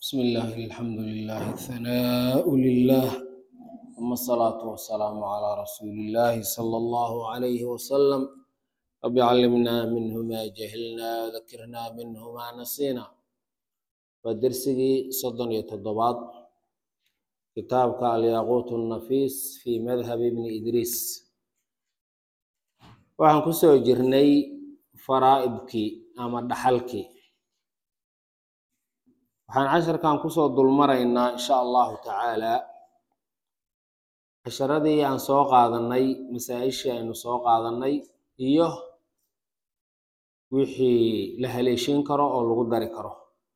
بسم الله الحمد لله الثناء لله ثم الصلاة والسلام على رسول الله صلى الله عليه وسلم رب علمنا منه ما جهلنا ذكرنا منه ما نسينا ودرسي صدن يتضباط كتابك الياقوت النفيس في مذهب ابن إدريس waxaan ku soo jirnay faraa'ibkii ama dhaxalkii waxaan casharkan kusoo dulmaraynaa insha allahu tacaalaa casharadii aan soo qaadanay masaa-ishii aynu soo qaadanay iyo wixii la haleeshin karo oo lagu dari karo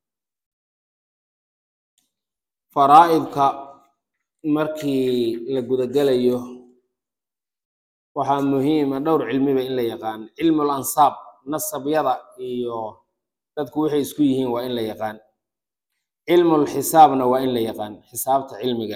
faraa'ibka markii la gudagelayo waxaa muhiima dhowr cilmiba in la yaqaan cilmul ansaab nasabyada iyo dadku waxay isku yihiin waa in la yaqaan cilmul xisaabna waa in la yaqaan xisaabta cilmiga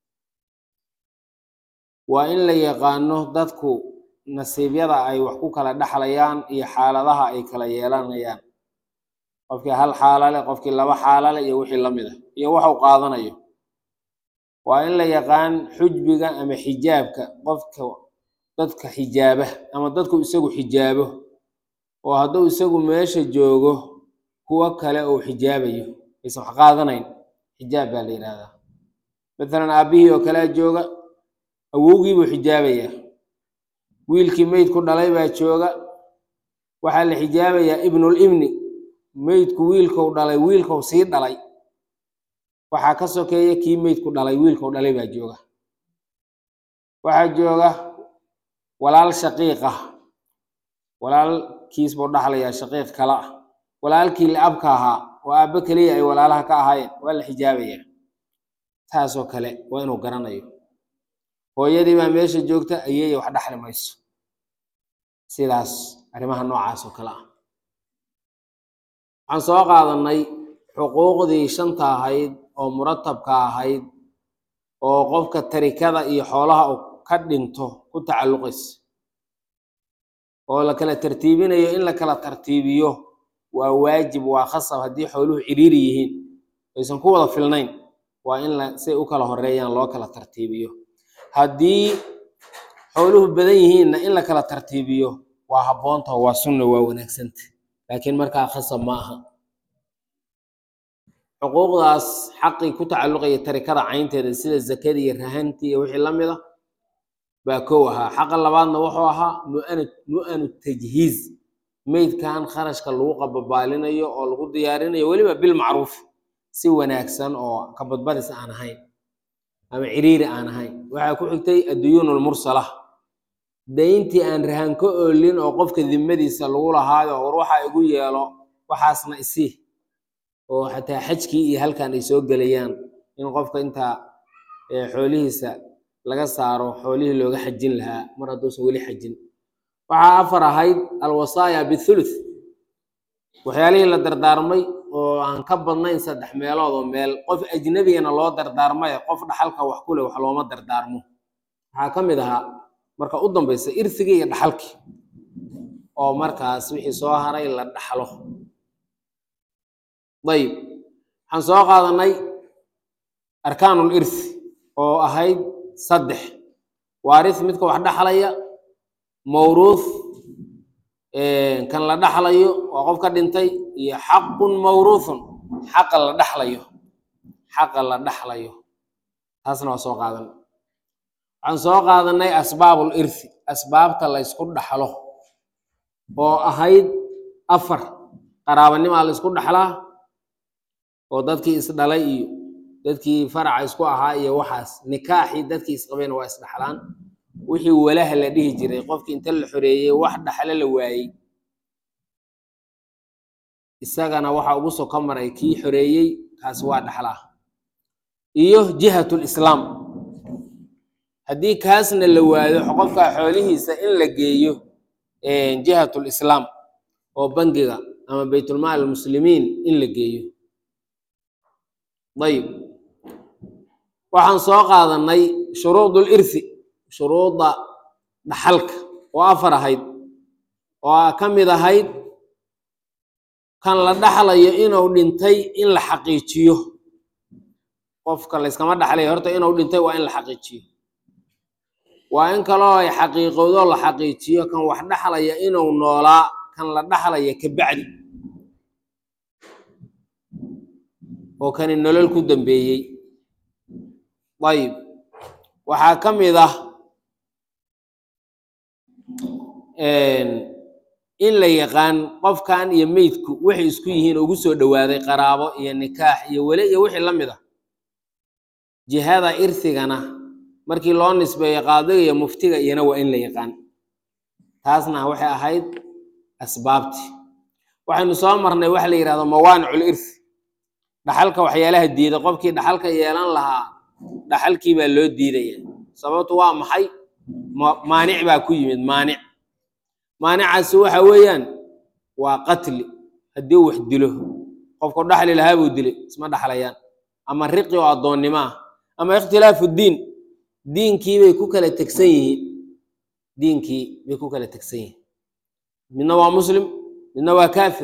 waa in la yaqaano dadku nasiibyada ay wax ku kala dhexlayaan iyo xaaladaha ay kala yeelanayaan qofkii hal xaalale qofkii laba xaalale iyo wixii la mid ah iyo waxu qaadanayo waa in la yaqaan xujbiga ama xijaabka qofka dadka xijaaba ama dadku isagu xijaabo oo hadduu isagu meesha joogo kuwo kale uu xijaabayo aysan wax qaadanayn xijaab baa la yidhahdaa mathalan aabbihii oo kalea jooga awowgii buu xijaabayaa wiilkii meydku dhalay baa jooga waxaa la xijaabayaa ibnul ibni meydku wiilkou dhalay wiilkou sii dhalay waxaa ka sokeeya kii meydku dhalay wiilkou dhalay baa jooga waxaa jooga walaal shaqiiq ah walaalkiis buu dhaxlayaa shaqiiq kale ah walaalkii la-abka ahaa oo aabbo keliya ay walaalaha ka ahaayeen waa la xijaabayaa taasoo kale waa inuu garanayo hooyadii baa meesha joogta ayay wax dhaxli mayso sidaas arrimaha noocaas oo kale ah waxaan soo qaadanay xuquuqdii shanta ahayd oo muratabka ahayd oo qofka tarikada iyo xoolaha uu ka dhinto ku tacalluqaysa oo la kala tartiibinayo in la kala tartiibiyo waa waajib waa khasab haddii xooluhu ciriiri yihiin aysan ku wada filnayn waa in la say u kala horeeyaan loo kala tartiibiyo haddii xooluhu badan yihiinna in la kala tartiibiyo waa habboonta waa sunna waa wanaagsanta laakiin markaa khasab ma aha xuquuqdaas xaqii ku tacalluqaya tarikada caynteeda sida zakadii iyo rahantii iyo wixii la mid a baa kow ahaa xaqa labaadna wuxuu ahaa mu'anu mu'anu tajhiiz meydkan kharashka lagu qababaalinayo oo lagu diyaarinayo weliba bilmacruuf si wanaagsan oo kabadbadis aan ahayn ama ciriiri aan ahayn waxaa ku xigtay adduyuun lmursala dayntii aan rahan ka oolin oo qofka dimadiisa lagu lahaayo war waxaa igu yeelo waxaasna isii oo xataa xajkii iyo halkan ay soo gelayaan in qofka intaa xoolihiisa laga saaro xoolihii looga xajin lahaa mar hadduusan weli xajin waxaa afar ahayd alwasaaya bithuluth waxyaalihii la dardaarmay oo aan ka badnayn saddex meelood oo meel qof ajnabigana loo dardaarmay qof dhaxalka wax ku leh wax looma dardaarmo waxaa ka mid ahaa marka u dambaysa irsigii iyo dhaxalkii oo markaas wixii soo haray la dhaxlo dayib waxaan soo qaadanay arkaanul irsi oo ahayd saddex waaris midka wax dhaxlaya mawruuth kan la dhaxlayo waa qof ka dhintay iyo xaqun mawruuthun xaqa la dhaxlayo xaqa la dhaxlayo taasna waa soo qaadan waxaan soo qaadanay asbaabul irthi asbaabta la ysku dhaxlo oo ahayd afar qaraabanimaa la ysku dhaxlaa oo dadkii isdhalay iyo dadkii faraca isku ahaa iyo waxaas nikaaxii dadkii isqabeen waa isdhaxlaan wixii walaha la dhihi jiray qofkii inta la xoreeyey wax dhaxlo la waayey isagana waxa ugu soo ka maray kii xoreeyey kaasi waa dhaxlaa iyo jihatul islaam haddii kaasna la waayo qofka xoolihiisa in la geeyo jihatul islaam oo bangiga ama baytulmaal muslimiin in la geeyo dayib waxaan soo qaadanay shuruudul irthi shuruudda dhaxalka oo afar ahayd oo ka mid ahayd kan la dhaxlayo inuu dhintay in la xaqiijiyo qofka layskama dhaxlaya horta inuu dhintay waa in la xaqiijiyo waa in kaloo ay xaqiiqowdo la xaqiijiyo kan wax dhaxlaya inuu noolaa kan la dhaxlaya ka bacdi oo kani nolol ku dambeeyey ayib waxaa ka mid ah in la yaqaan qofkan iyo meydku waxay isku yihiin ugu soo dhowaaday qaraabo iyo nikaax iyo weli iyo wixii la mid ah jihada irsigana markii loo nisbeeyo qaadiga iyo muftiga iyana waa in la yaqaan taasna waxay ahayd asbaabti waxaynu soo marnay waxa la yidhahdo mawaanicul irsi dhaxalka waxyaalaha diida qofkii dhaxalka yeelan lahaa dhaxalkii baa loo diidaya sababtu waa maxay maanic baa ku yimid maanic maanicaasi waxa weeyaan waa qatli haddii wax dilo qofku dhaxli lahaa buu dilay isma dhaxlayaan ama riqi oo addoonnimo ah ama ikhtilaafu diin diinkii bay ku kala tegsan yihiin diinkii bay ku kala tegsan yihiin midna waa muslim midna waa kaafir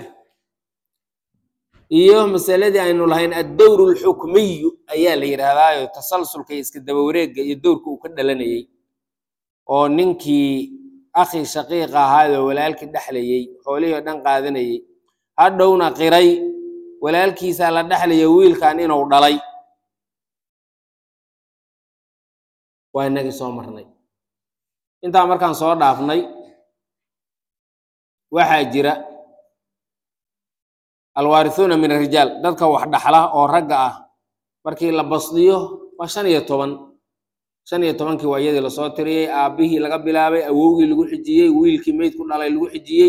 iyo masaladii aynu lahayn addowr alxukmiyu ayaa la yidhaahdaayo tasalsulka iyo iska daba wareegga iyo dowrka uu ka dhalanayey oo ninkii akhi shaqiiqa ahaayoo walaalkii dhexlayey xoolihii oo dhan qaadanayey hadhowna qiray walaalkiisaa la dhexlaya wiilkan inuu dhalay waa inagii soo marnay intaa markaan soo dhaafnay waxaa jira alwaarisuuna min arijaal dadka wax dhaxla oo ragga ah markii la basdiyo waa shan iyo toban shan iyo tobankii waa iyadii lasoo tiriyey aabbihii laga bilaabay awowgii lagu xijiyey wiilkii meyd ku dhalay lagu xijiyey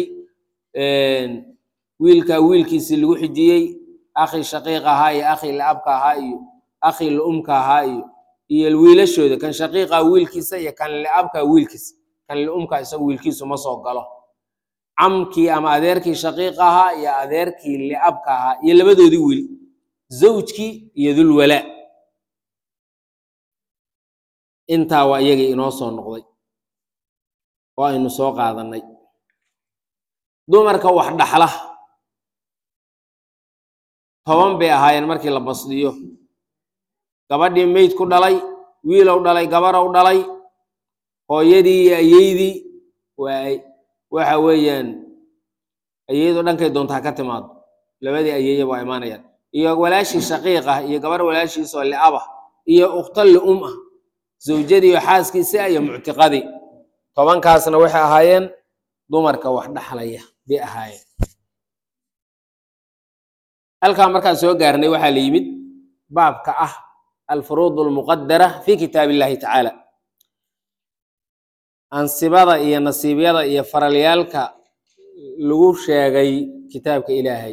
wiilkaa wiilkiisii lagu xijiyey akhi shaqiiq ahaa iyo akhi laabka ahaa iyo akhi laumka ahaa iyo iyo wiilashooda kan shaqiiqa wiilkiisa iyo kan liabka wiilkiisa kan liumka isaga wiilkiisu ma soo galo camkii ama adeerkii shaqiiqa ahaa iyo adeerkii liabka ahaa iyo labadoodii wiil zawjkii iyo dulwalaa intaa waa iyagii inoo soo noqday oo aynu soo qaadanay dumarka wax dhaxla toban bay ahaayeen markii la basdiyo gabadhii meyd ku dhalay wiilow dhalay gabarow dhalay hooyadii iyo ayeydii waa waxa weeyaan ayeedo dhankay doontaa ka timaado labadii ayeeye waa imaanayaan iyo walaashii shaqiiq ah iyo gabar walaashiisoo li'aba iyo ukhta li'um ah zawjadii iyo xaaskiisi ah iyo muctiqadii tobankaasna waxay ahaayeen dumarka wax dhaxlaya bay ahaayeen halkaa markaan soo gaarnay waxaa la yimid baabka ah alfuruud almuqadara fi kitaab illahi tacaala ansibada iyo nasiibyada iyo faralyaalka lagu sheegay kitaabka ilaahay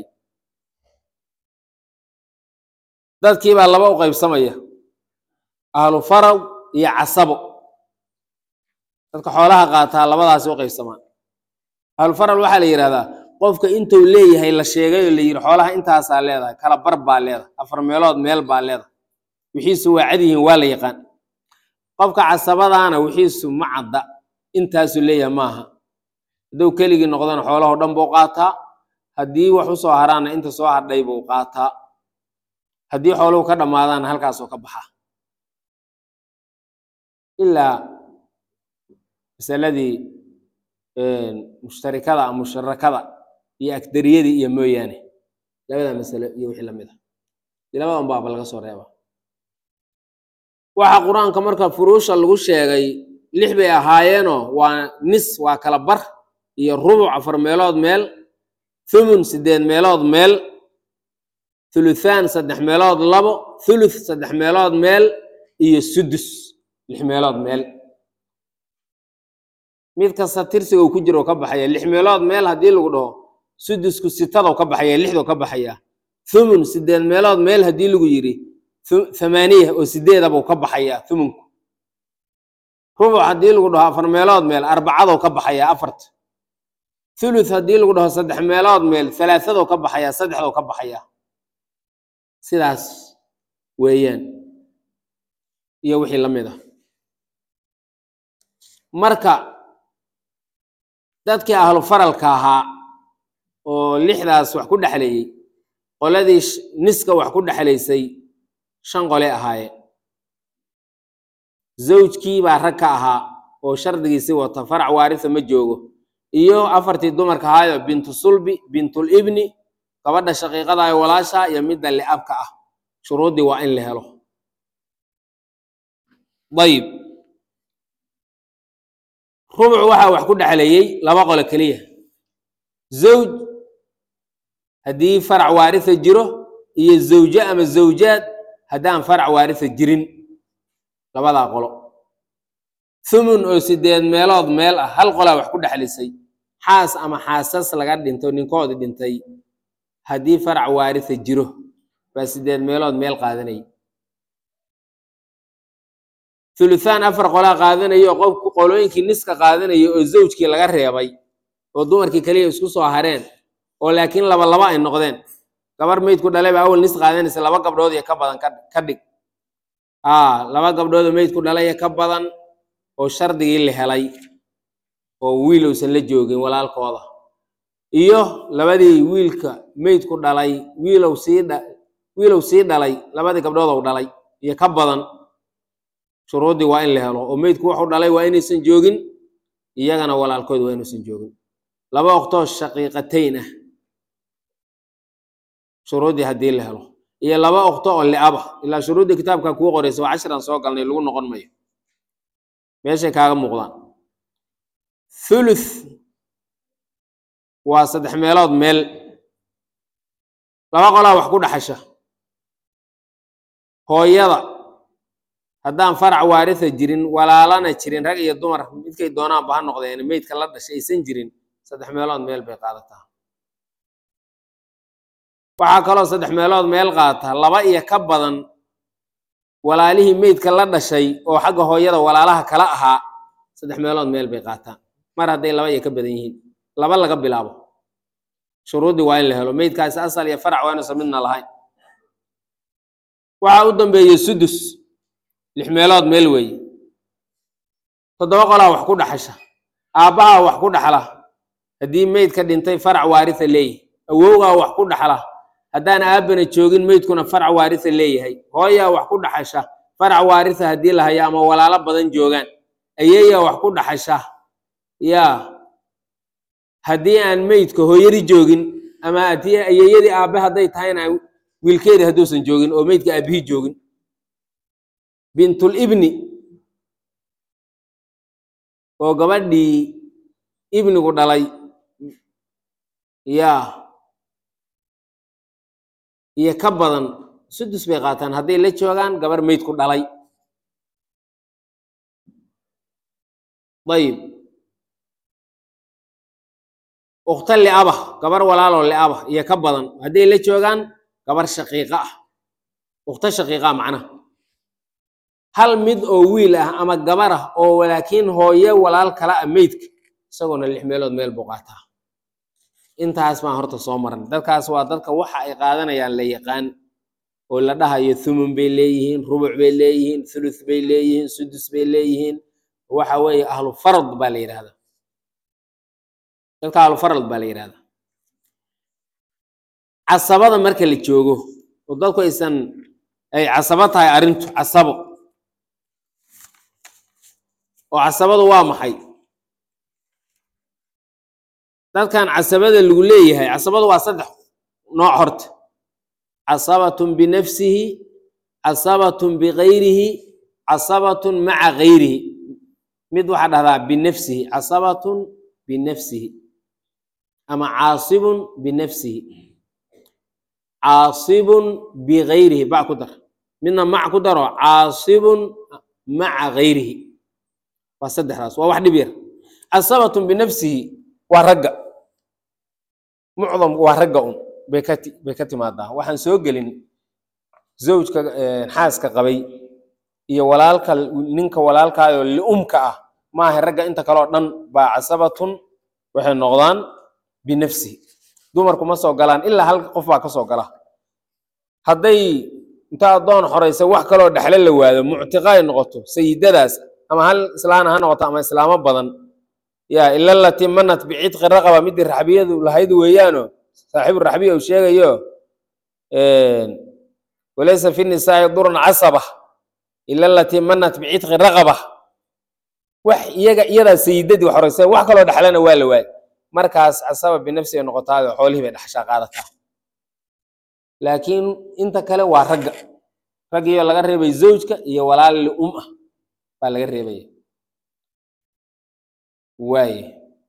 dadkii baa laba u qaybsamaya ahlu faraw iyo casabo dadka xoolaha qaataa labadaasi u qaybsamaan ahlu faral waxaa la yidhahdaa qofka intuu leeyahay la sheegay oo la yidhi xoolaha intaasaa leedahay kala bar baa leedahay afar meelood meel baa leedahay wixiisu waa cad yihiin waa la yaqaan qofka casabadaana wixiisu ma cadda intaasuu leeyahay maaha hadduu keligii noqdana xoolahoo dhan buu qaataa haddii wax u soo haraana inta soo hadhay buu qaataa haddii xooluhu ka dhammaadaana halkaasoo ka baxaa ilaa masaladii mushtarikada ama musharakada iyo agdariyadii iyo mooyaane labada masalo iyo wixii lamid ah dee labadan baaba laga soo reeba waxa qur-aanka marka furuusha lagu sheegay lix bay ahaayeenoo waa nis waa kala bar iyo rubuc afar meelood meel thumun siddeed meelood meel thuluthaan saddex meelood labo thuluth saddex meelood meel iyo sudus lix meelood meel mid kasta tirsiga uu ku jiro ka baxaya lix meelood meel haddii lagu dhaho sudusku sitadou ka baxaya lixdou ka baxaya thumun siddeed meelood meel haddii lagu yidhi thamaaniya oo sideedabuu ka baxaya thumunku rubuc haddii lagu dhaho afar meelood meel arbacadou ka baxaya afarta thuluth haddii lagu dhaho saddex meelood meel halaathadou ka baxaya saddexdou ka baxaya sidaas weeyaan iyo wixii la mid ah marka dadkii ahlu faralka ahaa oo lixdaas wax ku dhexleeyey qoladii niska wax ku dhexlaysay shan qole ahaayeen zawjkii baa rag ka ahaa oo shardigiisii wata farac waarisa ma joogo iyo afartii dumarka ahaayo bintu sulbi bintul ibni gabadha shaqiiqada ee walaasha iyo midda li'abka ah shuruuddii waa in la helo dayib rubuc waxaa wax ku dhexleeyey laba qole keliya zawj haddii farac waarisa jiro iyo zawje ama zawjaad haddaan farac waarisa jirin labadaa qolo thumun oo sideed meelood meel ah hal qolaa wax ku dhexlisay xaas ama xaasas laga dhinto ninkoodii dhintay haddii farac waarisa jiro baa sideed meelood meel qaadanaya thuluthaan afar qolaa qaadanaya oo qofku qolooyinkii niska qaadanaya oo zawjkii laga reebay oo dumarkii kaliya isku soo hareen oo laakiin laba laba ay noqdeen gabar meydku dhalay baa awal nis qaadanaysa laba gabdhood iyo ka badan ka dhig aa laba gabdhood oo meydku dhalay ka badan oo shardigii la helay oo wiil uusan la joogin walaalkooda iyo labadii wiilka meydku dhalay wiilow sii dha wiilow sii dhalay labadii gabdhood ou dhalay iyo ka badan shuruuddii waa in la helo oo meydku wuxuu dhalay waa inaysan joogin iyagana walaalkood waa inuusan joogin laba oqtoo shaqiiqatayn ah shuruuddii haddii la helo iyo laba oqto oo li'aba ilaa shuruuddii kitaabka kuu qoraysa waa cashiran soo galnay lagu noqon mayo meeshay kaaga muuqdaan thuluth waa saddex meelood meel laba qolaa wax ku dhaxasha hooyada haddaan farac waarisa jirin walaalana jirin rag iyo dumar midkay doonaanba ha noqdeen meydka la dhashay aysan jirin saddex meelood meel bay qaadataa waxaa kaloo saddex meelood meel qaata laba iyo ka badan walaalihii meydka la dhashay oo xagga hooyada walaalaha kala ahaa saddex meelood meel bay qaataan mar hadday laba iyo ka badan yihiin laba laga bilaabo shuruuddii waa in la helo meydkaasi asal iyo farac waa inuusan midna lahayn waxaa u dambeeye sudus lix meelood meel weeye toddoba qolaa wax ku dhaxasha aabbahaa wax ku dhaxla haddii meydka dhintay farac waarisa leeyahay awowgaa wax ku dhaxla haddaan aabbana joogin meydkuna farac waarisa leeyahay hooyaa wax ku dhaxasha farac waarisa haddii la hayo ama walaalo badan joogaan ayeeyaa wax ku dhaxasha yaa haddii aan meydka hooyadii joogin ama haddii ayeeyadii aabbe hadday tahayna wiilkeedii hadduusan joogin oo meydka aabbihii joogin bintul ibni oo gabadhii ibnigu dhalay yaa iyo ka badan sudus bay qaataan hadday la joogaan gabar meydku dhalay dayib ukhta li'aba gabar walaaloo li'aba iyo ka badan hadday la joogaan gabar shaqiiqa ah ukhta shaqiiqa ah macnaha hal mid oo wiil ah ama gabar ah oo laakiin hooye walaal kala ah meydka isagoona lix meelood meel buu qaataa intaas baan horta soo maran dadkaas waa dadka waxa ay qaadanayaan la yaqaan oo la dhahayo thumun bay leeyihiin rubuc bay leeyihiin thuluth bay leeyihiin sudus bay leeyihiin waxa weeye ahlu farad baa la yidhahdaa dadka ahlu farad baa la yidhahdaa casabada marka la joogo oo dadku aysan ay casabo tahay arrintu casabo oo casabadu waa maxay dadkan casabada lagu leeyahay casabadu waa saddex nooc horta casabatun binafsihi casabatun bigayrihi casabatun maca gayrihi mid waxaa dhahdaa binafsihi casabatun binafsihi ama caasibun binafsihi caasibun bigayrihi bac ku dar midna mac ku daro caasibun maca gayrihi waa saddexdaas waa wax dhib yar casabatun binafsihi waa ragga mucdam waa ragga un bay ka ti bay ka timaadaa waxaan soo gelin zawjka xaaska qabay iyo walaalka ninka walaalkaayoo liumka ah maaha ragga inta kaleo dhan baa casabatun waxay noqdaan binafsihi dumarku ma soo galaan ilaa hal qof baa ka soo gala hadday inta addoon xoraysa wax kaloo dhexle la waado muctiqa ay noqoto sayidadaas ama hal islaana ha noqoto ama islaamo badan ya ila latii manat bicitqi raqaba midii raxbiyadu lahayd weeyaano saaxiibu raxbiya uu sheegayo walaysa fi nisaa'i durun casaba ila alatii manat bicitqi raqaba wax iyaga iyadaa sayidadii wax horeysa wax kaloo dhexlana waa la waayay markaas casaba binafsi ay noqotaado xoolihii bay dhexshaa qaadataa laakiin inta kale waa ragga raggiyo laga reebay zawjka iyo walaal li'um ah baa laga reebaya waaye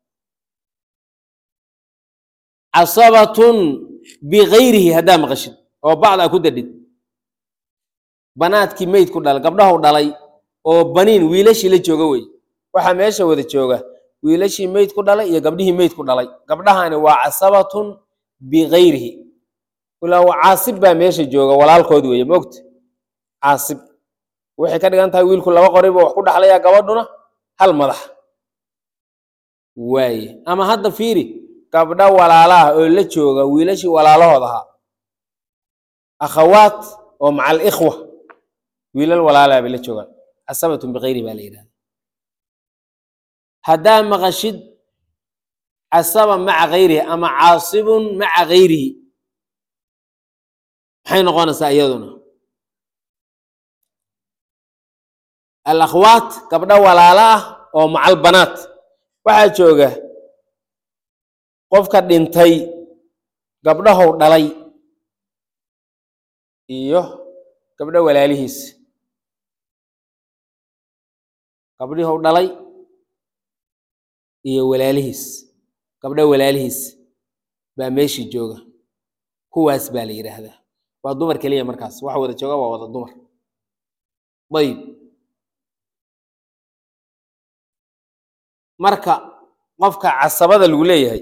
casabatun bikayrihi haddaa maqashid oo bacdaa ku dadhid banaadkii meyd ku dhalay gabdhahu dhalay oo baniin wiilashii la jooga wey waxaa meesha wada jooga wiilashii meyd ku dhalay iyo gabdhihii meyd ku dhalay gabdhahani waa casabatun bikayrihi ilaa caasib baa meesha jooga walaalkood weeye moogta caasib waxay ka dhigan tahay wiilku laba qoriba wax ku dhaxlayaa gabadhuna hal madax waaye ama hadda fiiri gabdho walaalaah oo la jooga wiilashii walaalahood ahaa akhawaat oo maca alikhwa wiilal walaalaha bay la joogaan casabatun bikayrihi baa la yidhahda haddaa maqashid casaba maca kayrihi ama caasibun maca kayrihi maxay noqonaysaa iyaduna alakhwaat gabdho walaalo ah oo macal banaat waxaa jooga qofka dhintay gabdhahow dhalay iyo gabdho walaalihiis gabdhihow dhalay iyo walaalihiis gabdho walaalihiis baa meeshii jooga kuwaas baa la yidhaahdaa waa dumar keliya markaas waxa wada jooga waa wada dumar ayib marka qofka casabada lagu leeyahay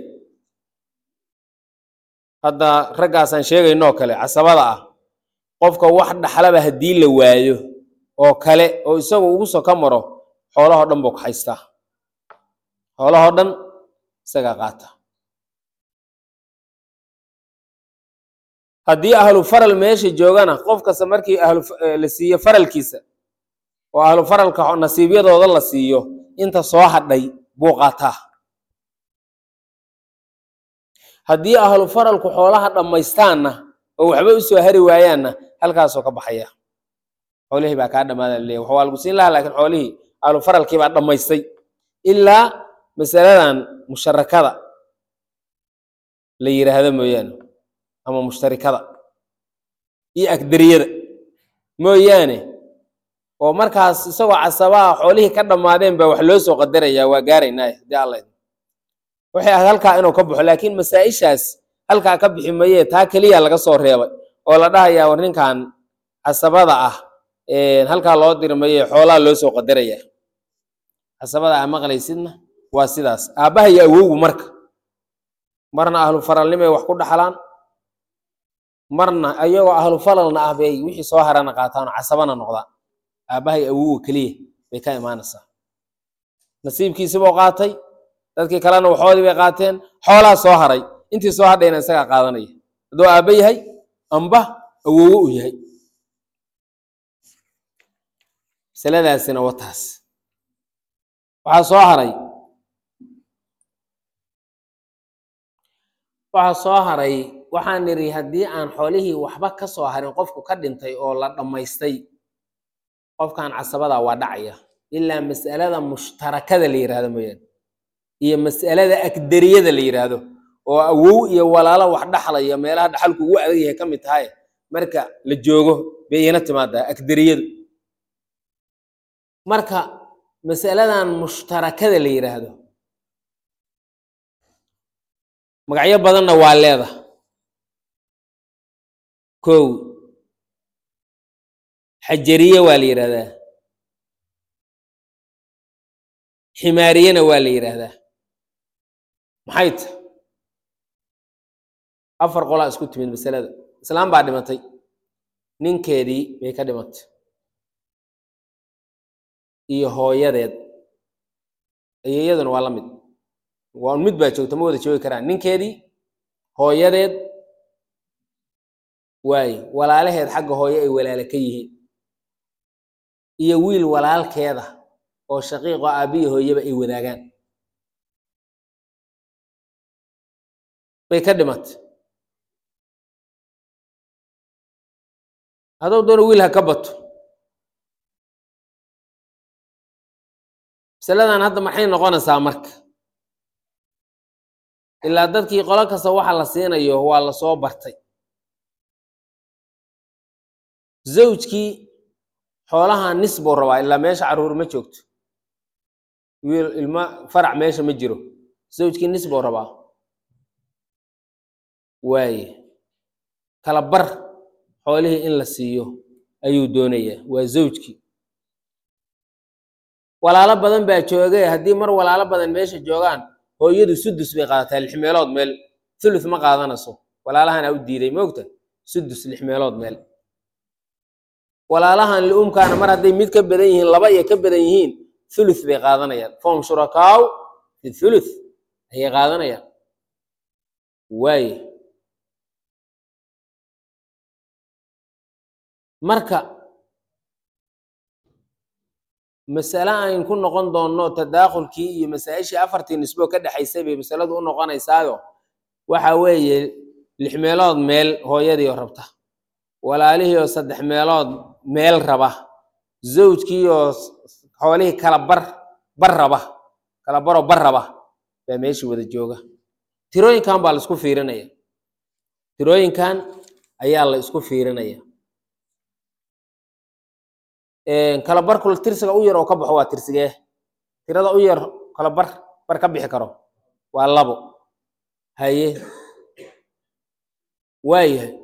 hadda raggaasaan sheegaynoo kale casabada ah qofka wax dhaxlaba haddii la waayo oo kale oo isagu ugu soo ka maro xoolahoo dhan buu ka haystaa xoolahoo dhan isagaa qaata haddii ahlu faral meesha joogana qof kasta markii la siiyo faralkiisa oo ahlu faralka nasiibyadooda la siiyo inta soo hadhay buu qaataa haddii ahlu faralku xoolaha dhammaystaanna oo waxba u soo hari waayaanna halkaasoo ka baxaya xoolihii baa kaa dhamaada laleeya wax waa lagu siin lahaa laakiin xoolihii ahlu faralkii baa dhammaystay ilaa masaladan musharakada la yidhaahdo mooyaane ama mushtarikada iyo agdariyada mooyaane oo markaas isagoo casabaha xoolihii ka dhammaadeen baa wax loo soo qadarayaa waa gaaraynaaye hadii alla idmo waxay ahayd halkaa inuu ka baxo laakiin masaa-ishaas halkaa ka bixi mayee taa keliya laga soo reebay oo la dhahayaa war ninkan casabada ah halkaa loo dirmaye xoolaha loo soo qadaraya casabada ah maqlaysidna waa sidaas aabbaha iyo awowgu marka marna ahlu faralnimay wax ku dhaxlaan marna ayagoo ahlu falalna ah bay wixii soo harana qaataan oo casabana noqdaan aabbaha iyo awowga keliya bay ka imaanaysaa nasiibkiisibuu qaatay dadkii kalena waxoodii bay qaateen xoolaa soo haray intii soo hadhayna isagaa qaadanaya hadduu aabba yahay amba awowo u yahay masaladaasina wataas waxaa soo haray waxaa soo haray waxaan nidhi haddii aan xoolihii waxba ka soo harin qofku ka dhintay oo la dhammaystay qofkan casabada waa dhacaya ilaa mas'alada mushtarakada la yidhahdo mooyaane iyo mas'alada agdariyada la yidhaahdo oo awow iyo walaalo wax dhaxlaya meelaha dhaxalku ugu adag yahay ka mid tahay marka la joogo bay iina timaadaa agdariyadu marka mas'aladan mushtarakada la yidhaahdo magacyo badanna waa leeda kow xajariye waa la yidhahdaa ximaariyena waa la yidhaahdaa maxay ta afar qolaa isku timid masalada islaam baa dhimatay ninkeedii bay ka dhimatay iyo hooyadeed iyo iyaduna waa la mid waa un mid baa joogta ma wada joogi karaan ninkeedii hooyadeed waaye walaalaheed xagga hooyo ay walaale ka yihiin iyo wiil walaalkeeda oo shaqiiqo aabbiyi hooyaba ay wadaagaan bay ka dhimatay hadduu doono wiil ha ka bato masaladan hadda maxay noqonaysaa marka ilaa dadkii qolo kasta waxa la siinayo waa la soo bartay zawjkii xoolaha nis buu rabaa ilaa meesha carruur ma joogto wiil ilma farac meesha ma jiro zawjkii nis buu rabaa waaye kala bar xoolihii in la siiyo ayuu doonayaa waa zawjkii walaalo badan baa joogay haddii mar walaalo badan meesha joogaan hooyadu sudus bay qaadataa lix meelood meel thuluth ma qaadanayso walaalahana u diiday moogta sudus lix meelood meel walaalahan liumkaana mar hadday mid ka badan yihiin laba iyo ka badan yihiin thuluth bay qaadanayaan fom shurakaaw fi thuluth ayay qaadanayaan waaye marka masale ayn ku noqon doonno tadaakhulkii iyo masaa-ishii afartii nisbo ka dhexaysay bay masaladu u noqonaysaayo waxa weeye lix meelood meel hooyadii oo rabta walaalihii oo saddex meelood meel raba zawjkii oo xoolihii kala bar bar raba kala baroo bar raba baa meeshii wada jooga tirooyinkan baa la isku fiirinaya tirooyinkan ayaa la isku fiirinaya kala barku tirsiga u yar oo ka baxo waa tirsigee tirada u yar kala bar bar ka bixi karo waa labo haye waayahay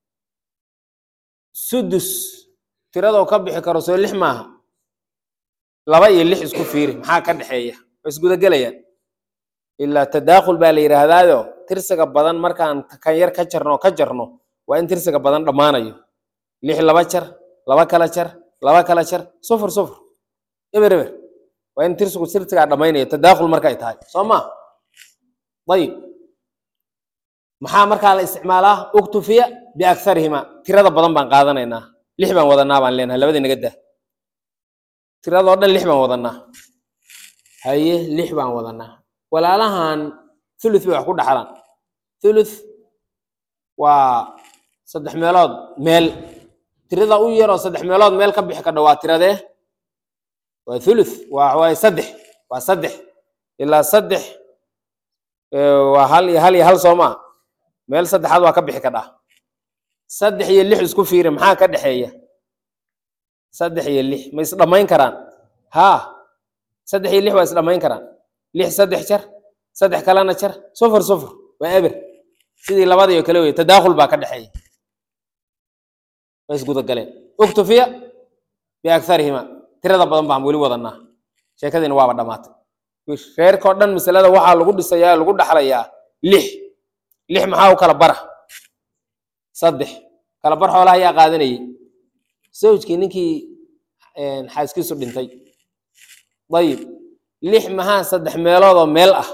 sudus tiradoo ka bixi karo soo lix maaha laba iyo lix isku fiiri maxaa ka dhexeeya way isgudagelayaan ilaa tadaakhul baa la yidhaahdaayo tirsiga badan markaan kan yar ka jarno ka jarno waa in tirsiga badan dhammaanayo lix laba jar laba kala jar laba kala jar sufur sufur eber eber waa in tirsigu tirsigaa dhammaynayo tadaakhul markay tahay soo ma ayib maxaa markaa la isticmaalaa uktufiya biaktharihima tirada badan baan qaadanaynaa lix baan wadanaa baan leenahay labadii naga dah tiradoo dhan lix baan wadanaa haye lix baan wadanaa walaalahan thuluth bay wax ku dhaxlaan thuluth waa saddex meelood meel tirada u yaroo saddex meelood meel ka bixi kadha waa tiradee waa thuluth waa waaye saddex waa saddex ilaa saddex waa hal iyo hal iyo hal soo maa meel saddexaad waa ka bixi kadhaa saddex iyo lix isku fiiri maxaa ka dhexeeya saddex iyo lix ma isdhammayn karaan haa saddex iyo lix waa isdhammayn karaan lix saddex jar saddex kalena jar sufur sufur waa eber sidii labadiio kale wey tadaakhul baa ka dhexeeya way isgudagaleen uktufiya biaktharihima tirada badan baan weli wadanaa sheekadiina waaba dhammaatay reerkao dhan masalada waxaa lagu dhisayaa lagu dhaxlayaa lix lix maxaa u kala bara saddex kala bar xoolaha ayaa qaadanayay zawjkii ninkii xaaskiisu dhintay dayib lix maxaa saddex meeloodoo meel ah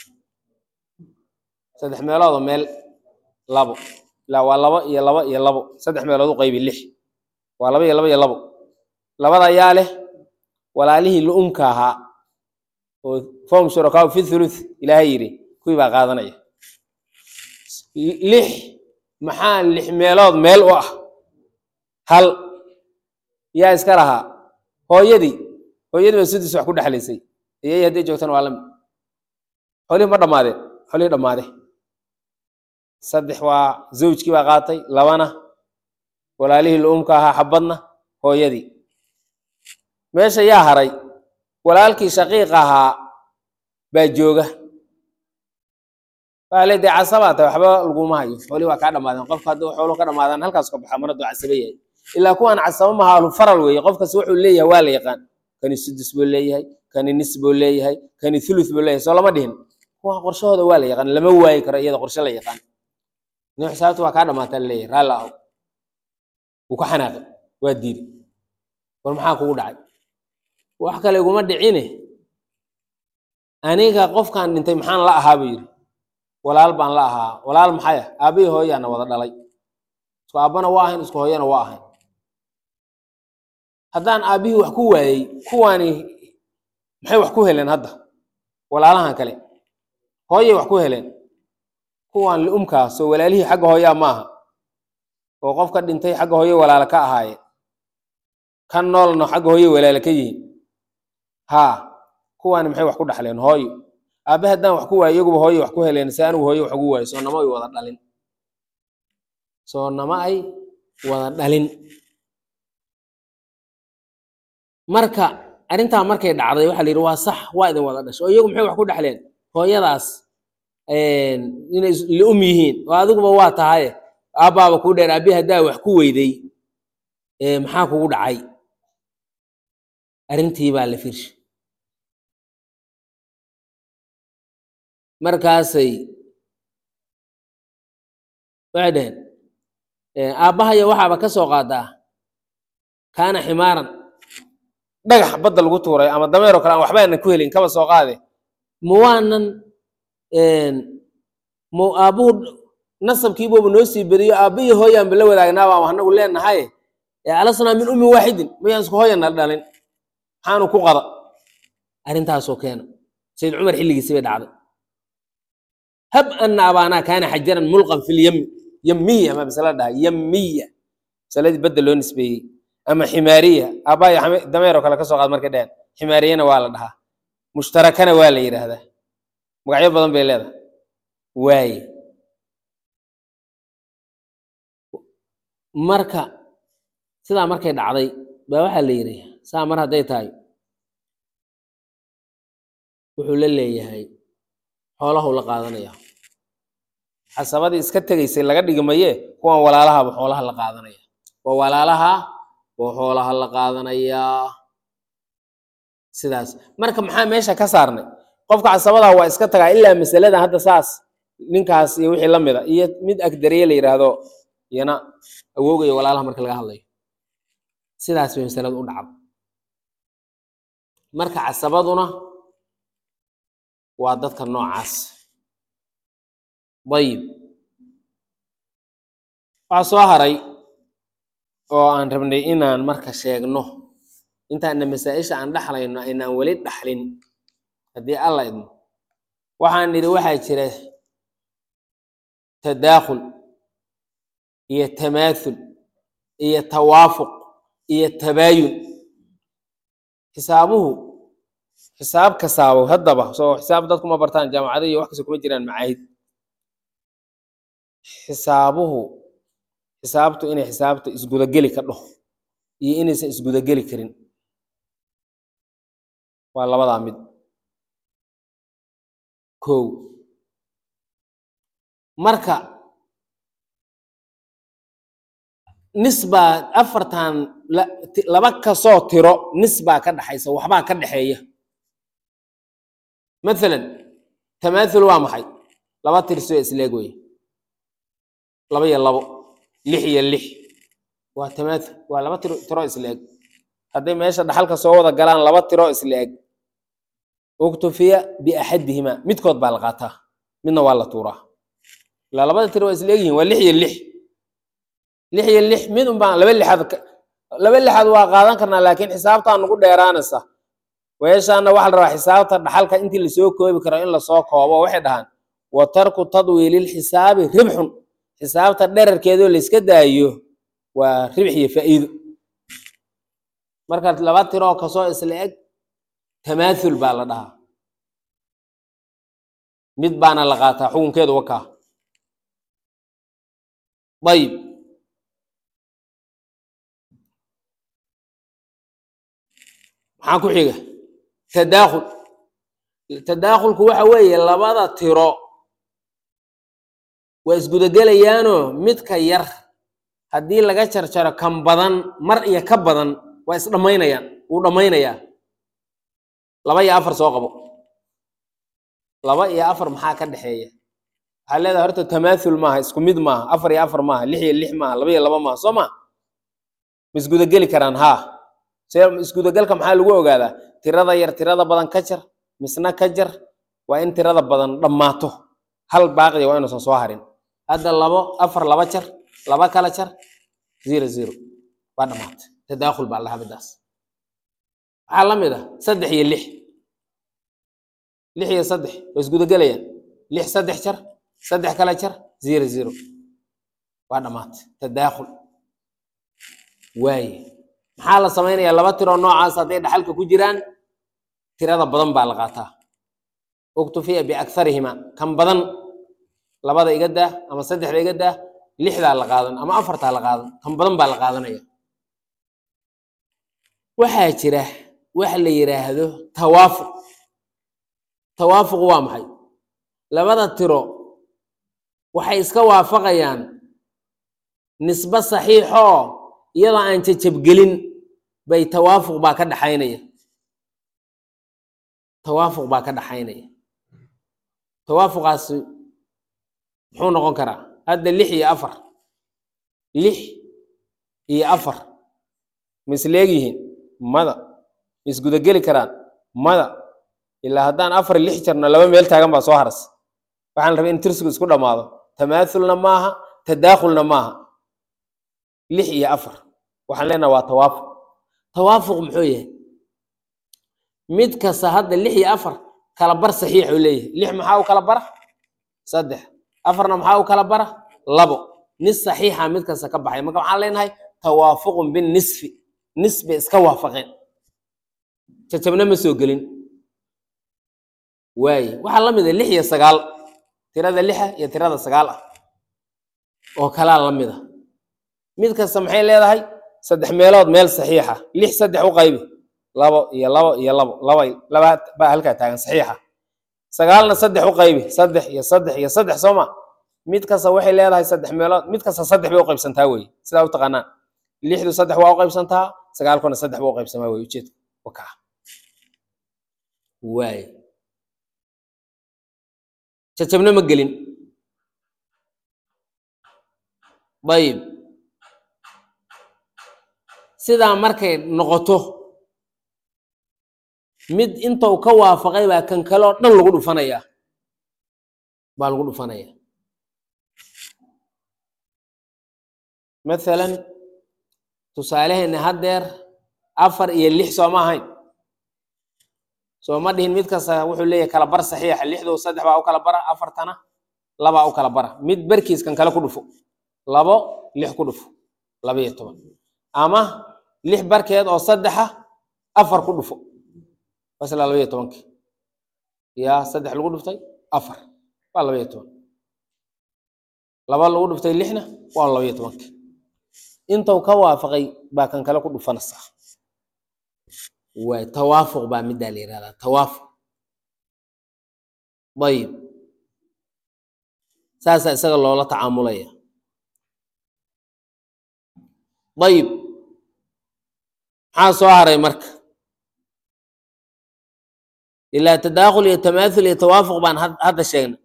saddex meeloodoo meel labo ilaa waa labo iyo labo iyo labo saddex meelood u qaybi lix waa labo iyo labo iyo labo labada ayaa leh walaalihii lu-umka ahaa oo fom shurakaau fi thuluth ilaahay yidhi kuwii baa qaadanaya lix maxaa lix meelood meel u ah hal yaa iska lahaa hooyadii hooyadii baa sudus wax ku dhexlaysay iyay hadday joogtana waa lamid xoolihii ma dhammaadeen xoolihii dhammaade saddex waa zawjkii baa qaatay labana walaalihii lu-umka ahaa xabadna hooyadii meesha yaa haray walaalkii shaqiiq ahaa baa jooga waa le dee casabaa tahay waxba laguma hayo xoolihii waa kaa dhamaadeen qofka hadduu xooluhu ka dhamaadaan halkaas ka baxa mar hadduu casabe yahay ilaa kuwaan casabo maha alfaral weeye qofkas wuxuu leeyahay waa la yaqaan kani sudus buu leeyahay kani nis buu leeyahay kani thuluth buu leeyahay soo lama dhihin kuwa qorshahooda waa la yaqaan lama waayi karo iyada qorshe la yaqaan nin xisaabta waa kaa dhamaataa laleeyahay raalli aho wuu ka xanaaqay waa diiday war maxaa kugu dhacay wax kale iguma dhicine aniga qofkan dhintay maxaan la ahaa buu yidhi walaal baan la ahaa walaal maxay ah aabihii hooyaana wada dhalay isku aabbana waa ahayn isku hooyana waa ahayn haddaan aabbihii wax ku waayey kuwaani maxay wax ku heleen hadda walaalahan kale hooyay wax ku heleen kuwaan liumkaa soo walaalihii xagga hooyaa maaha oo qofka dhintay xagga hooye walaala ka ahaayeen kan noolna xagga hooye walaala ka yihiin haa kuwaani maxay wax ku dhaxleen hooyo aabe haddaan wax ku waayo iyaguba hooye wax ku heleen se anigu hooye wax ugu waayo soo nama ay wada dhalin soo nama ay wada dhalin marka arrintaa markay dhacday waxaa la yidhi waa sax waa idin wada dhasho oo iyagu maxay wax ku dhexleen hooyadaas inay lium yihiin oo adiguba waa tahaye aabbaaba kuu dheer aabihi haddaa wax ku weyday maxaa kugu dhacay arrintii baa la firshay markaasay waxay dhaheen aabbahaya waxaaba ka soo qaadaa kaana ximaaran dhagax badda lagu tuuray ama dameeroo kale aan waxba aanan ku helin kaba soo qaade ma waanan mu aabbuhu nasabkiibuuba noo sii beriyo aabbihi hooyaanba la wadaagnaaba ama anagu leenahay alasnaa min ummin waaxidin mayaan isku hooyana dhalin maxaanu ku qada arrintaasoo keena sayid cumar xilligiisi bay dhacday hab ana abaanaa kaana xajaran mulqan fi lyami yamiya ama masala dhaha yamiya masaladii badda loo nisbeeyey ama ximaariya aabbaaya dameeroo kale ka soo qaad markay dheheen ximaariyana waa la dhahaa mushtarakana waa la yidhaahdaa magacyo badan bay leedahay waaye marka sidaa markay dhacday baa waxaa la yidhi saa mar hadday tahay wuxuu la leeyahay xoolahu la qaadanaya xasabadii iska tegaysay laga dhigi maye kuwan walaalahaba xoolaha la qaadanaya waa walaalaha oo xoolaha la qaadanayaa sidaas marka maxaa meesha ka saarnay qofka casabadaha waa iska tagaa ilaa masaladan hadda saas ninkaas iyo wixii la mida iyo mid agdariye la yidhaahdo iyana awoogaya walaalaha marka laga hadlayo sidaas bay masaladu u dhacda marka casabaduna waa dadka noocaas dayib waxaa soo haray oo aan rabnay inaan marka sheegno intaana masaa-isha aan dhaxlayno aynaan weli dhaxlin haddii alla idmo waxaan nidhi waxaa jira tadaakhul iyo tamaathul iyo tawaafuq iyo tabaayun xisaabuhu xisaab kasaabo haddaba soo xisaab dadku ma bartaan jaamacada iyo wax kasta kuma jiraan macaahid xisaabuhu xisaabtu inay xisaabta isgudageli ka dhaho iyo inaysan isgudageli karin waa labadaa mid kow marka nisbaa afartan laba kasoo tiro nisbaa ka dhaxaysa waxbaa ka dhexeeya mathalan tamaathul waa maxay laba tirsoo isleeg wey laba iyo labo lix iyo lix waa tamaathul waa laba tiro tiro isleeg hadday meesha dhaxalka soo wada galaan laba tiro isleeg uktufiya biaxadihima midkood baa la qaataa midna waa la tuuraa ilaa labada tiro waa isleegyihin waa lix iyo lix lix iyo lix mid un baan laba lixaad laba lixaad waa qaadan karnaa laakiin xisaabtaa nagu dheeraanaysa weeshaana waxaa la rabaa xisaabta dhaxalka intii lasoo koobi karo in lasoo koobo waxay dhahaan wa tarku tadwiililxisaabi ribxun xisaabta dherarkeedoo layska daayo waa ribx iyo faa'iido marka laba tiroo kasoo isla eg tamaathul baa la dhahaa mid baana la qaataa xukunkeedu wakaa ayib maxaa ku xiga tadaakhul tadaakhulku waxa weeye labada tiro waa isgudagelayaanoo midka yar haddii laga jarjaro kan badan mar iyo ka badan waa isdhammaynayaan wuu dhammaynayaa laba iyo afar soo qabo laba iyo afar maxaa ka dhexeeya waxaa leedahay horta tamaathul maaha isku mid maaha afar iyo afar maaha lix iyo lix maaha laba iyo laba maaha soo maa ma isgudageli karaan haa see isgudagalka maxaa lagu ogaadaa tirada yar tirada badan ka jar misna ka jar waa in tirada badan dhammaato hal baaqiya waa inuusan soo harin hadda labo afar laba jar laba kala jar zero zero waa dhammaatay tadaakhul baa lahaa midaas waxaa la mid ah saddex iyo lix lix iyo saddex waa isgudagelayaan lix saddex jar saddex kala jar zero zero waa dhammaatay tadaakhul waaye maxaa la samaynayaa laba tiroo noocaas hadday dhaxalka ku jiraan tirada badan baa la qaataa uktufiya biakharihima kan badan labada iga daa ama saddexda iga daa lixdaa la qaadan ama afartaa la qaadan kan badan baa la qaadanaya waxaa jira wax la yidhaahdo tawaafuq tawaafuq waa maxay labada tiro waxay iska waafaqayaan nisbe saxiixoo iyadoo aan jajabgelin bay tawaafuq baa ka dhaxaynaya tawaafuq baa ka dhaxaynaya tawaafuqaasi muxuu noqon karaa hadda lix iyo afar lix iyo afar ma isleegyihiin mada ma isgudageli karaan mada ilaa haddaan afar lix jarno laba meel taagan baa soo haras waxaan rabay in tirsigu isku dhammaado tamaathulna maaha tadaakhulna maaha lix iyo afar waxaan leenaha waa tawaafuq tawaafuq muxuu yahay mid kasta hadda lix iyo afar kala bar saxiix uu leeyahay lix maxaa u kala bara saddex afarna maxaa u kala bara labo nis saxiixa mid kasta ka baxay marka waxaan leenahay tawaafuqun binnisfi nis bay iska waafaqeen jajabna ma soo gelin waaye waxaa la mid a lix iyo sagaal tirada lixa iyo tirada sagaal ah oo kalaa la mid a mid kasta maxay leedahay saddex meelood meel saxiixa lix saddex u qaybi labo iyo labo iyo labo laba laba baa halkaa taagan saxiixa sagaalna saddex u qaybi saddex iyo saddex iyo saddex sooma mid kasta waxay leedahay saddex meelood mid kasta saddex bay u qaybsantaa weye sidaa u taqaanaan lixdu saddex waa u qaybsantaa sagaalkuna saddex ba u qaybsamaa weye ujeedka wakaa waaye jajabna ma gelin dayib sidaa markay noqoto mid intou ka waafaqay baa kan kaleo dhan lagu dhufanayaa baa lagu dhufanaya mathalan tusaaleheena haddeer afar iyo lix sooma ahayn soo ma dhihin mid kasta wuxuu leeyahay kala bar saxiixa lixdu saddex baa u kala bara afartana labaa u kala bara mid barkiis kan kale ku dhufo labo lix ku dhufo laba iyo toban ama lix barkeed oo saddexa afar ku dhufo wasla laba iyo tobankii yaa saddex lagu dhuftay afar waa laba iyo toban laba lagu dhuftay lixna waa laba iyo tobankii intuu ka waafaqay baa kan kale ku dhufanaysaa waay tawaafuq baa middaa la yihahdaa tawaafuq ayib saasaa isaga loola tacaamulaya ayib maxaa soo haray marka ilaa tadaakhul iyo tamaathul iyo tawaafuq baan hadda sheegnay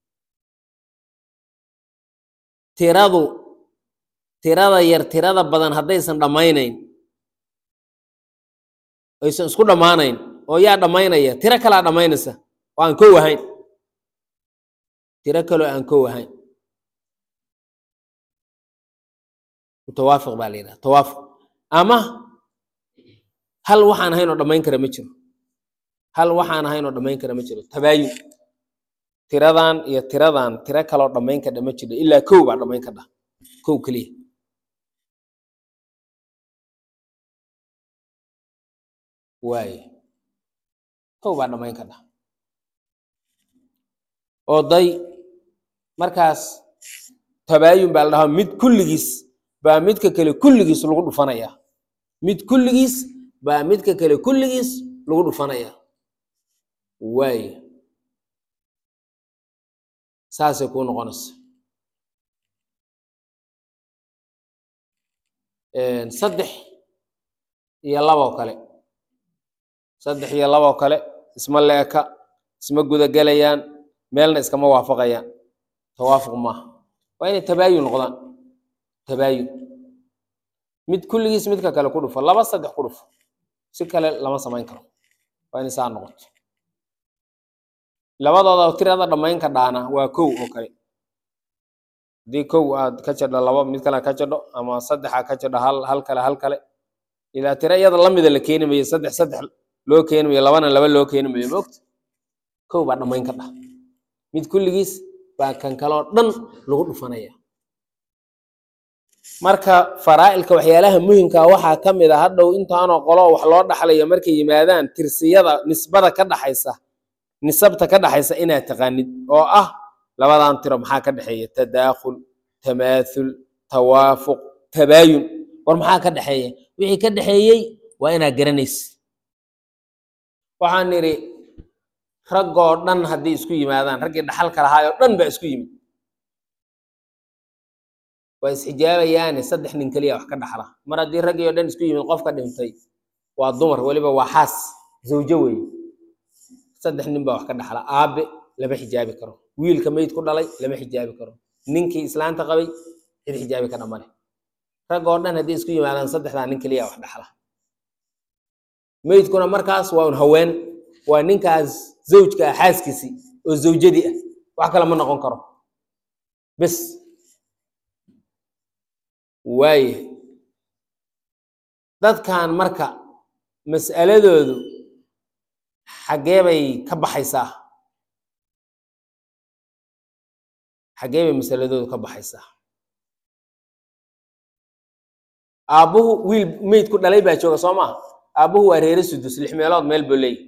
tiradu tirada yar tirada badan haddaysan dhammaynayn aysan isku dhammaanayn oo yaa dhammaynaya tiro kalaa dhammaynaysa oo aan kow ahayn tiro kaloo aan kow ahayn mutawaafiq baa la yidhaha tawaafuq ama hal waxaan ahayn oo dhammayn kara ma jiro hal waxaan ahayn oo dhammayn kara ma jiro tabaayun tiradan iyo tiradan tiro kaloo dhammayn kadha ma jiro ilaa kow baa dhammayn kadha kow keliya waaye kow baa dhammayn kadha oo day markaas tabaayun baa la dhahaa mid kulligiis baa midka kale kulligiis lagu dhufanayaa mid kulligiis baa midka kale kulligiis lagu dhufanayaa waaye saasay kuu noqonaysa saddex iyo laboo kale saddex iyo laboo kale isma leeka isma gudagelayaan meelna iskama waafaqayaan tawaafuq maaha waa inay tabaayun noqdaan tabaayun mid kulligiis midka kale ku dhufo laba saddex ku dhufo si kale lama samayn karo waa inay saa noqoto labadooda tirada dhammayn ka dhaana waa kow oo kale haddii kow aad ka jadho labo mid kale ka jadho ama saddexa ka jadho hal hal kale hal kale ilaa tiro iyada lamida la keeni mayo saddex saddex loo keeni mayo labana laba loo keeni mayo moogta kow baa dhammayn ka dhah mid kulligiis baa kan kaloo dhan lagu dhufanaya marka faraa'ilka waxyaalaha muhimka waxaa ka mid a hadhow intaanoo qolo wax loo dhaxlayo markay yimaadaan tirsiyada nisbada ka dhaxaysa nisabta ka dhaxaysa inaad taqaanid oo ah labadan tiro maxaa ka dhexeeya tadaakhul tamaathul tawaafuq tabaayun war maxaa ka dhexeeya wixii ka dhexeeyey waa inaad garanaysa waxaan nidhi raggoo dhan hadday isku yimaadaan raggii dhaxalka lahaayoo dhan baa isku yimid waa isxijaabayaane saddex nin keliya wax ka dhaxla mar haddii raggii oo dhan isku yimid qofka dhintay waa dumar weliba waa xaas zawjo weeye saddex nin baa wax ka dhaxla aabe lama xijaabi karo wiilka meyd ku dhalay lama xijaabi karo ninkii islaanta qabay cid xijaabi ka dhamale rag oo dhan hadday isku yimaadaan saddexdaa nin keliya wax dhaxla meydkuna markaas waa un haween waa ninkaas zawjka ah xaaskiisii oo zawjadii ah wax kale ma noqon karo bes waaye dadkan marka mas'aladoodu xaggee bay ka baxaysaa xaggee bay masaladoodu ka baxaysaa aabbuhu wiil meyd ku dhalay baa jooga soo maha aabbuhu waa reere sudus lix meelood meel buu leeyahy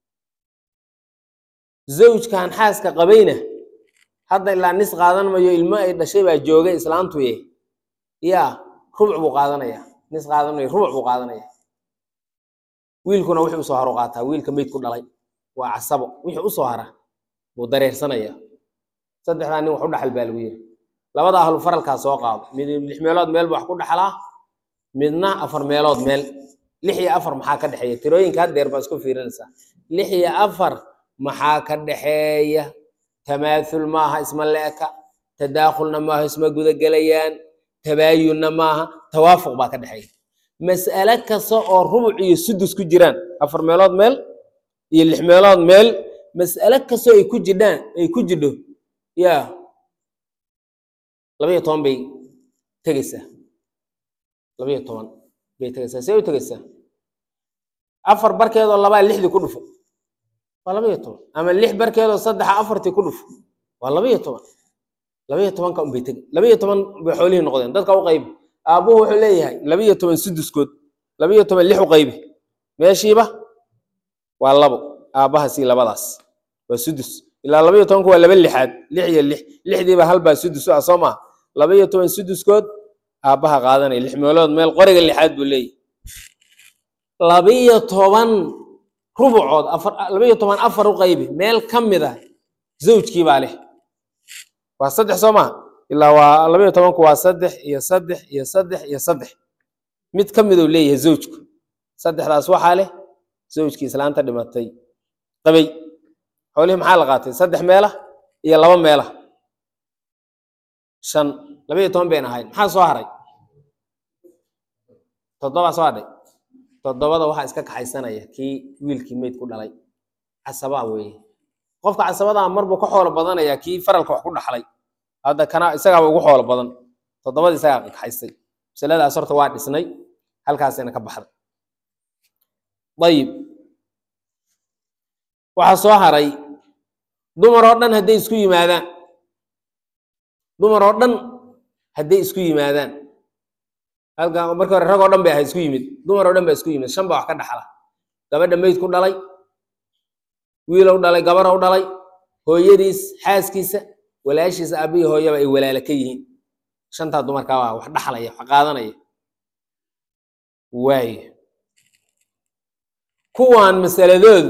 zawjkan xaaska qabayna hadda ilaa nis qaadan mayo ilmo ay dhashay baa jooga islaantuye yaa rubuc buu qaadanaya nis qaadan mayo rubuc buu qaadanaya wiilkuna wixii usoo haru qaataa wiilka meyd ku dhalay waa casabo wixii usoo hara buu dareersanaya saddexdaa nin wax u dhaxal baa lagu yiri labada ahlu faralkaa soo qaado mid lix meelood meel buu wax ku dhaxlaa midna afar meelood meel lix iyo afar maxaa ka dhexeeya tirooyinka haddeer baa isku fiirinaysaa lix iyo afar maxaa ka dhexeeya tamaathul maaha isma leeka tadaakhulna maaha isma gudagelayaan tabaayunna maaha tawaafuq baa ka dhexeeya mas'ale kasta oo rubuc iyo sudus ku jiraan afar meelood meel iyo lix meelood meel mas'ale kastoo ay ku jidhaan ay ku jidho yaa labaiyo toban bay tegeysaa labaiyo toban bay tegeysaa see u tegeysaa afar barkeedoo labaa lixdii ku dhufo waa labaiyo toban ama lix barkeedoo saddexa afartii ku dhufo waa labaiyo toban labaiyo tobanka unbay tegi labaiyo toban bay xoolihii noqdeen dadka u qaybi aabbuhu wuxuu leeyahay labaiyo toban suduskood labaiyo toban lix u qaybi meeshiiba waa labo aabbahaasi labadaas waa sudus ilaa labaiyo tobanku waa laba lixaad lix iyo lix lixdiiba halbaa sudus ah soo maha labaiyo toban suduskood aabbaha qaadanaya lix meelood meel qoriga lixaad buu leeyahy labaiyo toban rubucood afar labaiyo toban afar u qaybi meel ka mid a zawjkii baa leh waa saddex soo maha ilaa waa labaiyo tobanku waa saddex iyo saddex iyo saddex iyo saddex mid ka miduu leeyahay zawjku saddexdaas waxaa leh zawjkii islaanta dhimatay qabay xoolihii maxaa la qaatay saddex meela iyo laba meela shan labaiyo toban bayn ahayd maxaa soo haray toddobaa soo hadhay toddobada waxaa iska kaxaysanaya kii wiilkii meyd ku dhalay casabaa weeye qofka casabadaa marbuu ka xoolo badanaya kii faralka wax ku dhaxlay hadda kana isagaaba ugu xoolo badan toddobada isagaa kaxaystay masaladaas horta waa dhisnay halkaasina ka baxday ayib waxaa soo haray dumar oo dhan hadday isku yimaadaan dumar oo dhan hadday isku yimaadaan halka markii hore rag oo dhan bay ahayd isku yimid dumar oo dhan baa isku yimid shan baa wax ka dhaxla gabadha meyd ku dhalay wiilow dhalay gabarow dhalay hooyadiis xaaskiisa walaashiisa aabbihi hooyaba ay walaala ka yihiin shantaa dumarkaa waa wax dhaxlaya wax qaadanaya waayo kuwaan masaladoodu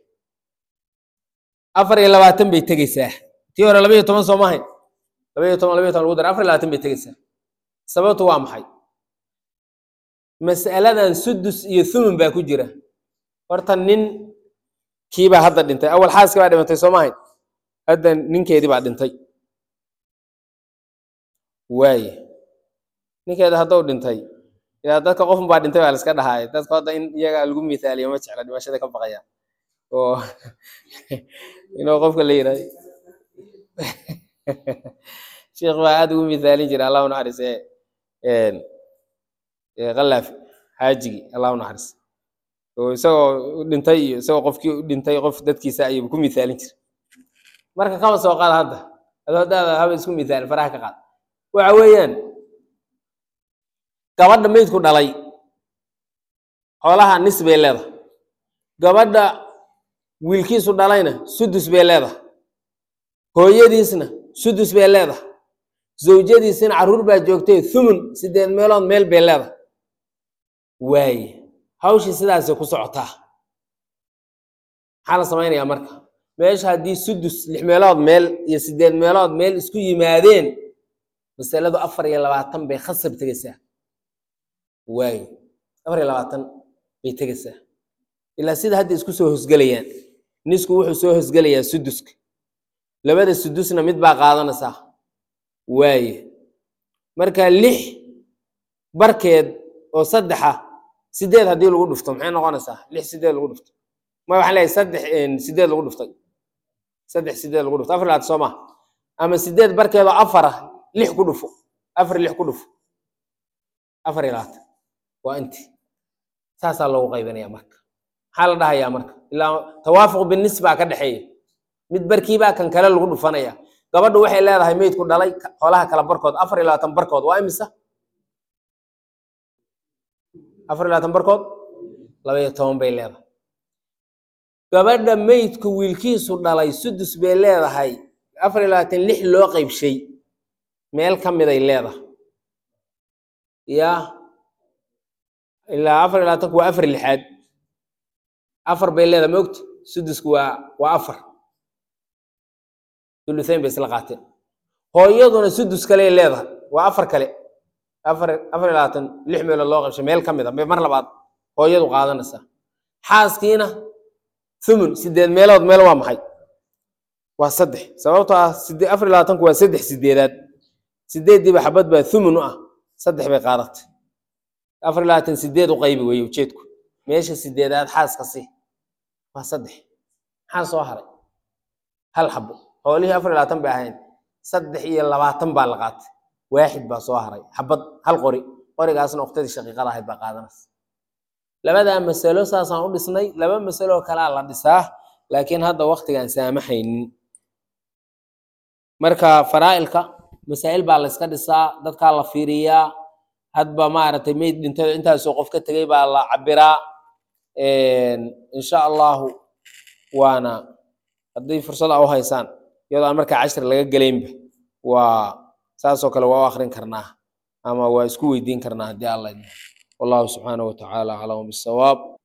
afar iyo labaatan bay tegeysaa tii hore labaiyo toban soo mahayn labaiyo toban labaiyo toban lagu dara afar iyo labaatan bay tegeysaa sababtu waa maxay mas'aladan sudus iyo thumun baa ku jira horta nin kiibaa hadda dhintay awal xaaskii baa dhimatay soo mahayn hadda ninkeedii baa dhintay waaye ninkeeda hadduu dhintay yaa dadka qofun baa dhintay baa la iska dhahaaya dadka hadda in iyaga lagu mithaaliyo ma jecla dhimashada ka baqayaan oo inuu qofka la yirahdo sheekh baa aad ugu mithaalin jira allah u naxariise kalaafi xaajigii allah u naxariis oo isagoo dhintay iyo isagoo qofkii u dhintay qof dadkiisa ayuu ku mithaalin jira marka kaba soo qaada hadda adoo hadaada haba isku mithaalin faraha ka qaad waxa weeyaan gabadha meydku dhalay xoolaha nis bay leedahay gabadha wiilkiisu dhalayna sudus bay leedahay hooyadiisna sudus bay leedahay zawjadiisina carruur baa joogtay thumun sideed meelood meel bay leedahay waaye hawshii sidaasay ku socotaa maxaa la samaynayaa marka meesha haddii sudus lix meelood meel iyo sideed meelood meel isku yimaadeen masaladu afar iyo labaatan bay khasab tegeysaa waayo afar iyo labaatan bay tegeysaa ilaa sida hadda isku soo hosgelayaan nisku wuxuu soo hosgelayaa suduska labada sudusna mid baa qaadanaysaa waaye marka lix barkeed oo saddexa sideed haddii lagu dhufto maxay noqonaysaa lix sideed lagu dhufto ma waxaan leeyahay saddex sideed lagu dhuftay saddex sideed lagu dhufto afar labaatan soo maha ama sideed barkeedoo afar ah lix ku dhufo afar lix ku dhufo afar iyo labaatan waa inti saasaa loogu qaybinaya marka maxaa la dhahayaa marka ilaa tawaafuq binis baa ka dhexeeya mid barkiibaa kan kale lagu dhufanaya gabadhu waxay leedahay meydku dhalay xoolaha kala barkood afar iyo labaatan barkood waa imisa afar iyo labaatan barkood laba iyo toban bay leedahay gabadha meydku wiilkiisu dhalay sudus bay leedahay afar iyo labaatan lix loo qaybshay meel ka miday leedahay ya ilaa afar iyo labaatanku waa afar lixaad afar bay leedahay maogta sudusku waa waa afar thuluthayn bay isla qaateen hooyaduna sudus kale leedahay waa afar kale afar afar iyo labaatan lix meelood loo qaybshay meel ka mid a bay mar labaad hooyadu qaadanaysaa xaaskiina thumun sideed meelood meel waa maxay waa saddex sababtoo ah sidee afar iyo labaatanku waa saddex sideedaad sideeddiiba xabad baa thumun u ah saddex bay qaadatay afar iyo labaatan sideed u qaybi weeye ujeedku meesha sideedaad xaaska si waa saddex maxaa soo haray hal xabo xoolihii afar iyo labaatan bay ahayn saddex iyo labaatan baa la qaatay waaxid baa soo haray xabad hal qori qorigaasna uktadii shaqiiqada ahayd baa qaadanaysa labadaa masalo saasaan u dhisnay laba masalo kalaa la dhisaa laakiin hadda waktigaan saamaxaynin marka faraa'ilka masaa'il baa la iska dhisaa dadkaa la fiiriyaa hadba maaragtay meyd dhintada intaasoo qof ka tegay baa la cabiraa insha allahu waana haddii fursada u haysaan iyadoo aan markaa cashir laga gelaynba waa saasoo kale waa u akrin karnaa ama waa isku weydiin karnaa haddii alla idmo wallahu subxaanahu watacaala aclamu bisawaab